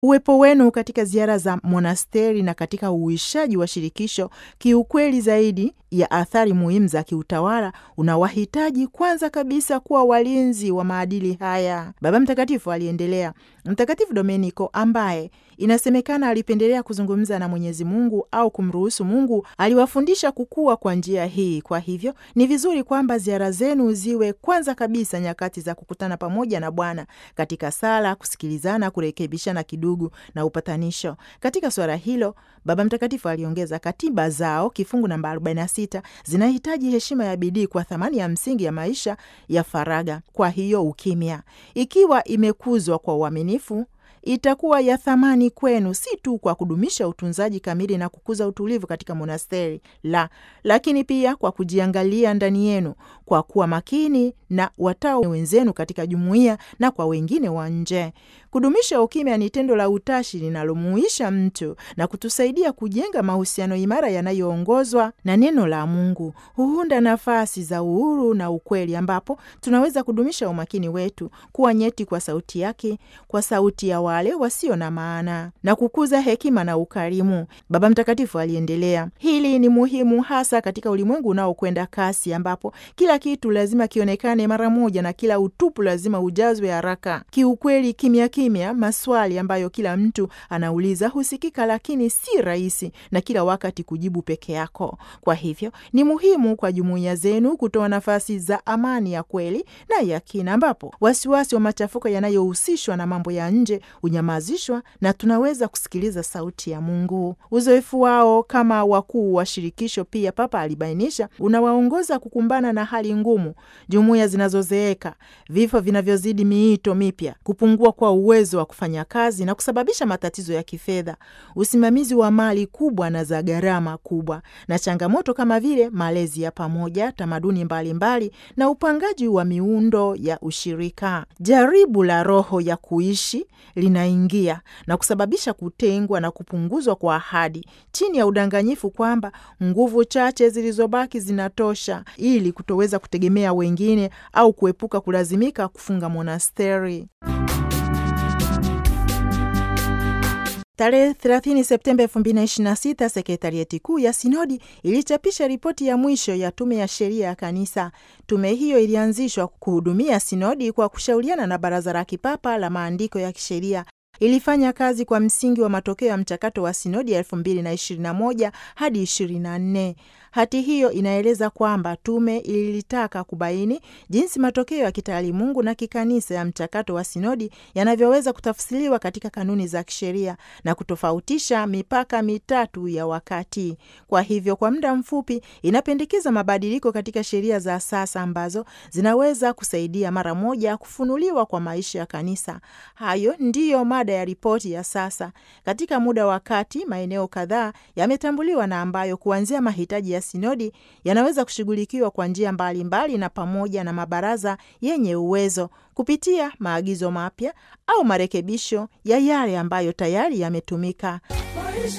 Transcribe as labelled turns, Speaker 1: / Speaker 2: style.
Speaker 1: Uwepo wenu katika ziara za monasteri na katika uhuishaji wa shirikisho kiukweli zaidi ya athari muhimu za kiutawala unawahitaji kwanza kabisa kuwa walinzi wa maadili haya. Baba Mtakatifu aliendelea. Mtakatifu Domeniko ambaye inasemekana alipendelea kuzungumza na Mwenyezi Mungu au kumruhusu Mungu aliwafundisha kukua kwa njia hii. Kwa hivyo ni vizuri kwamba ziara zenu ziwe kwanza kabisa nyakati za kukutana pamoja na Bwana katika sala, kusikilizana, kurekebishana kidugu na upatanisho. Katika suala hilo, Baba Mtakatifu aliongeza, katiba zao kifungu namba 46 zinahitaji heshima ya bidii kwa thamani ya msingi ya maisha ya faragha. Kwa hiyo ukimya, ikiwa imekuzwa kwa uaminifu itakuwa ya thamani kwenu, si tu kwa kudumisha utunzaji kamili na kukuza utulivu katika monasteri la, lakini pia kwa kujiangalia ndani yenu, kwa kuwa makini na watao wenzenu katika jumuiya na kwa wengine wa nje. Kudumisha ukimya ni tendo la utashi linalomuisha mtu na kutusaidia kujenga mahusiano imara yanayoongozwa na neno la Mungu. Huunda nafasi za uhuru na ukweli, ambapo tunaweza kudumisha umakini wetu, kuwa nyeti kwa sauti yake, kwa sauti ya wale wasio na maana, na kukuza hekima na ukarimu. Baba Mtakatifu aliendelea, hili ni muhimu hasa katika ulimwengu unaokwenda kasi, ambapo kila kitu lazima kionekane mara moja na kila utupu lazima ujazwe haraka. Kiukweli, kimya kimya, maswali ambayo kila mtu anauliza husikika, lakini si rahisi na kila wakati kujibu peke yako. Kwa hivyo ni muhimu kwa jumuiya zenu kutoa nafasi za amani ya kweli na ya kina, ambapo wasiwasi wa machafuko yanayohusishwa na mambo ya nje unyamazishwa na tunaweza kusikiliza sauti ya Mungu. Uzoefu wao kama wakuu wa shirikisho, pia Papa alibainisha, unawaongoza kukumbana na hali ngumu, jumuiya zinazozeeka, vifo vinavyozidi miito mipya, kupungua kwa uwezo wa kufanya kazi na kusababisha matatizo ya kifedha, usimamizi wa mali kubwa na za gharama kubwa, na changamoto kama vile malezi ya pamoja, tamaduni mbalimbali mbali, na upangaji wa miundo ya ushirika. Jaribu la roho ya kuishi linaingia na kusababisha kutengwa na kupunguzwa kwa ahadi chini ya udanganyifu kwamba nguvu chache zilizobaki zinatosha ili kutoweza kutegemea wengine au kuepuka kulazimika kufunga monasteri. Tarehe 30 Septemba 2026 sekretarieti kuu ya sinodi ilichapisha ripoti ya mwisho ya tume ya sheria ya kanisa. Tume hiyo ilianzishwa kuhudumia sinodi kwa kushauriana na Baraza la Kipapa la Maandiko ya Kisheria. Ilifanya kazi kwa msingi wa matokeo ya mchakato wa sinodi ya 2021 hadi 24. Hati hiyo inaeleza kwamba tume ilitaka kubaini jinsi matokeo ya kitaalimungu na kikanisa ya mchakato wa sinodi yanavyoweza kutafsiriwa katika kanuni za kisheria na kutofautisha mipaka mitatu ya wakati. Kwa hivyo, kwa muda mfupi, inapendekeza mabadiliko katika sheria za sasa ambazo zinaweza kusaidia mara moja kufunuliwa kwa maisha ya kanisa. Hayo ndiyo mada ya ripoti ya sasa. Katika muda wa kati, maeneo kadhaa yametambuliwa na ambayo kuanzia mahitaji ya sinodi yanaweza kushughulikiwa kwa njia mbalimbali na pamoja na mabaraza yenye uwezo kupitia maagizo mapya au marekebisho ya yale ambayo tayari yametumika.